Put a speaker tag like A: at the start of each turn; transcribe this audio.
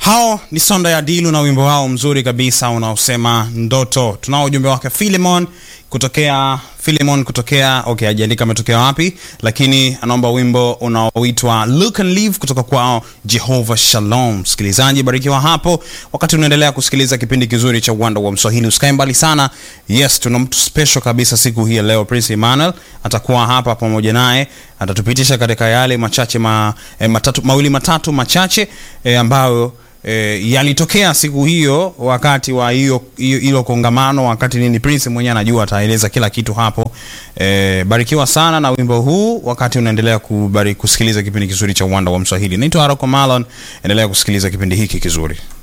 A: Hao ni Sonda ya Dilu na wimbo wao mzuri kabisa unaosema ndoto. Tunao ujumbe wake Philemon kutokea Philemon kutokea okay, hajaandika ametokea wapi, lakini anaomba wimbo unaoitwa Look and Live kutoka kwao Jehovah Shalom. Msikilizaji, barikiwa hapo wakati unaendelea kusikiliza kipindi kizuri cha Uwanda wa Mswahili. Usikae mbali sana. Yes, tuna mtu special kabisa siku hii ya leo. Prince Emmanuel atakuwa hapa pamoja naye, atatupitisha katika yale machache ma, eh, matatu, mawili matatu machache eh, ambayo E, yalitokea siku hiyo wakati wa hiyo hilo kongamano, wakati nini, Prince mwenyewe anajua, ataeleza kila kitu hapo. E, barikiwa sana na wimbo huu wakati unaendelea kubari, kusikiliza kipindi kizuri cha Uwanda wa Mswahili. Naitwa Haroko Malon, endelea kusikiliza kipindi hiki kizuri.